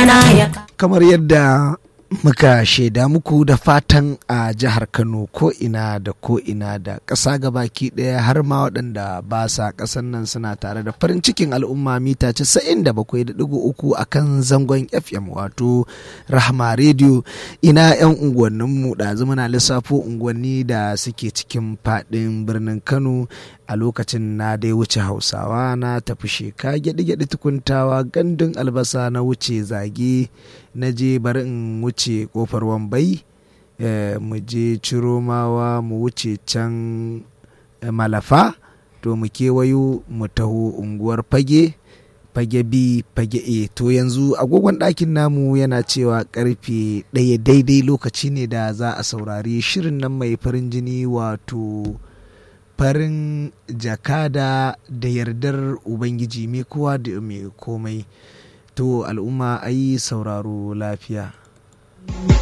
rana ya kamar yadda muka shaida muku da fatan a jihar kano ko ina da ko ina da ƙasa gabaki ɗaya har ma waɗanda ba sa ƙasan nan suna tare da farin cikin al'umma mita 97.3 a kan zangon fm wato rahama radio ina 'yan unguwanninmu ɗazu muna lissafo unguwanni da suke cikin faɗin birnin kano a lokacin na dai wuce hausawa na tafi sheka gyaɗi-gyaɗi tukuntawa gandun albasa na wuce zage na je bari in wuce kofar wambai mu je ciromawa mu wuce can malafa to mu kewayo mu taho unguwar fage fage b fage a to yanzu agogon ɗakin namu yana cewa karfe ɗaya daidai lokaci ne da za a saurari shirin nan mai farin jini wato farin jakada da yardar ubangiji mai kowa da mai komai to al'umma ayi sauraro lafiya